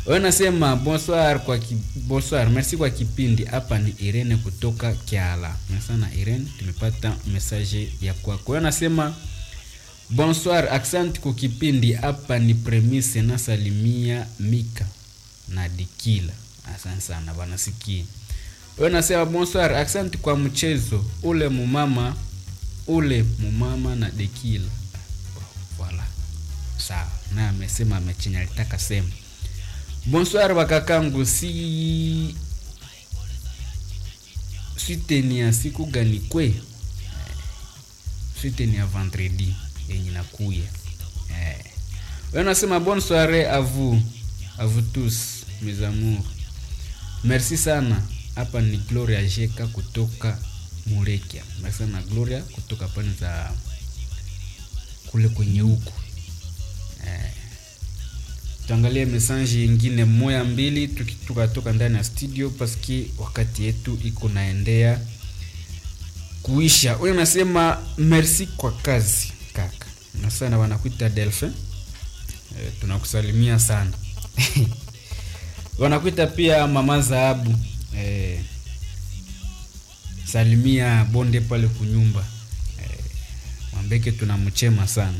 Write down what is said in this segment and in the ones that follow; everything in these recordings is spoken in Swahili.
wewe nasema bonsoir kwa ki, bonsoir merci kwa kipindi hapa ni Irene kutoka Kiala sana Irene tumepata message ya kwako wewe nasema bonsoir accent kwa kipindi hapa ni premise nasalimia Mika na Dikila asante sana wanasikia wewe nasema bonsoir accent kwa mchezo ule mumama ule mumama na Dekila voilà sawa na amesema amechenya alitaka sema bonsoir wakakangu si switeni ya siku gani kwe switeni ya vendredi yenye nakuya eh. nasema bonne soirée à vous à vous tous mes amours merci sana hapa ni gloria jeka kutoka murekia merci sana gloria kutoka pani za kule kwenye huku eh tuangalie message ingine moya mbili tukatoka ndani ya studio paski wakati yetu iko naendea kuisha huyo nasema merci kwa kazi kaka na sana wanakuita delphin e, tunakusalimia sana wanakuita pia mama zahabu e, salimia bonde pale kunyumba e, mwambeke tunamchema sana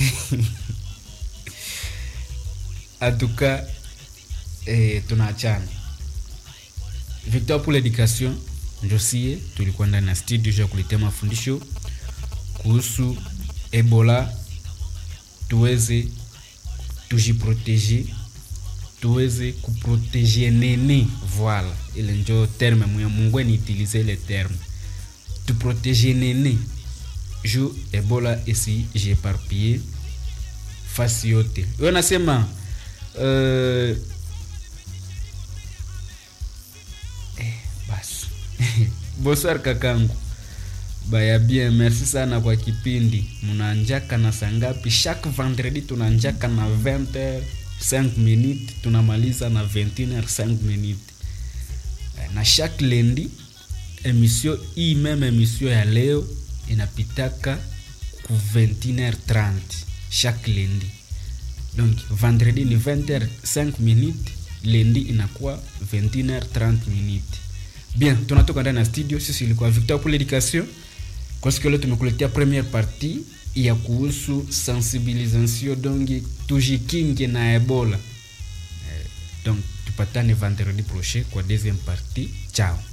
atuka eh, tunaachana victor pour l'éducation njosie tulikuwa ndani ya studio ya kuletea mafundisho kuhusu ebola tuweze tujiproteje tuweze kuproteje nene voila ile njo terme mwe mungu niutilize ile terme tuproteje nene ju ebola esi jeparpie fasi yote yo nasema Uh, eh, basi bonsoir kakangu baya bien merci sana kwa kipindi mnanjaka na sangapi chaque vendredi tunanjaka na 20h 5 minutes tunamaliza na 21h 5 minutes na chaque lundi emission hii meme emission ya leo inapitaka ku 21h30 chaque lundi donc vendredi ni 20h5 minutes lendi inakuwa 21h30 minutes bien tunatoka ndani ya studio sisi ilikuwa victor pour l'éducation kwa siku leo tumekuletea première partie ya kuhusu sensibilisation donc tujikinge na ebola eh, donc tupatane vendredi prochain kwa deuxième partie chao